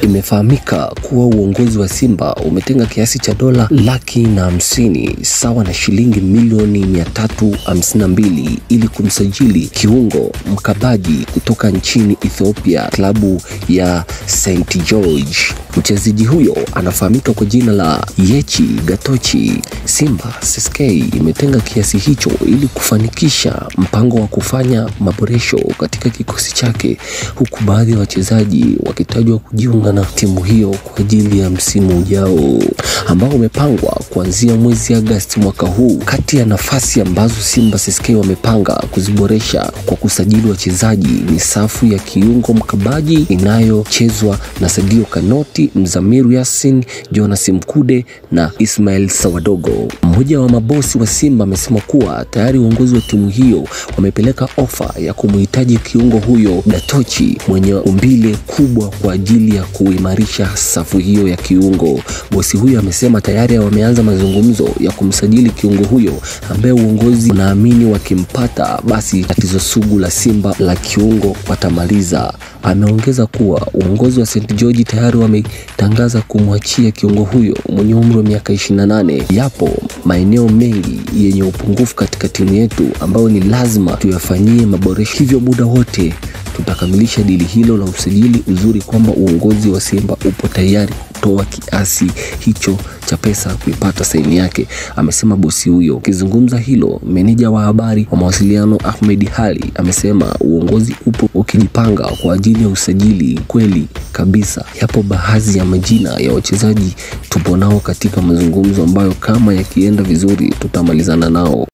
Imefahamika kuwa uongozi wa Simba umetenga kiasi cha dola laki na hamsini sawa na shilingi milioni 352 ili kumsajili kiungo mkabaji kutoka nchini Ethiopia, klabu ya St George. Mchezaji huyo anafahamika kwa jina la Yechi Gatochi. Simba SSK imetenga kiasi hicho ili kufanikisha mpango wa kufanya maboresho katika kikosi chake, huku baadhi ya wachezaji wakitajwa kujiunga na timu hiyo kwa ajili ya msimu ujao ambao umepangwa kuanzia mwezi Agosti mwaka huu. Kati ya nafasi ambazo Simba SSK wamepanga kuziboresha kwa kusajili wachezaji ni safu ya kiungo mkabaji inayochezwa na Sadio Kanoti, Mzamiru Yasin, Jonas Mkude na Ismail Sawadogo. Mmoja wa mabosi wa Simba amesema kuwa tayari uongozi wa timu hiyo wamepeleka ofa ya kumhitaji kiungo huyo Gatochi mwenye umbile kubwa kwa ajili ya kuimarisha safu hiyo ya kiungo. Bosi huyo amesema tayari wameanza mazungumzo ya kumsajili kiungo huyo ambaye uongozi unaamini wakimpata, basi tatizo sugu la Simba la kiungo watamaliza. Ameongeza kuwa uongozi wa St George tayari wametangaza kumwachia kiungo huyo mwenye umri wa miaka 28. Yapo maeneo mengi yenye upungufu katika timu yetu ambayo ni lazima tuyafanyie maboresho, hivyo muda wote tutakamilisha dili hilo la usajili. Uzuri kwamba uongozi wa Simba upo tayari kutoa kiasi hicho cha pesa kuipata saini yake, amesema bosi huyo. Akizungumza hilo, meneja wa habari wa mawasiliano Ahmed Hali amesema uongozi upo ukijipanga kwa ajili ya usajili. Kweli kabisa, yapo baadhi ya majina ya wachezaji tupo nao katika mazungumzo ambayo kama yakienda vizuri tutamalizana nao.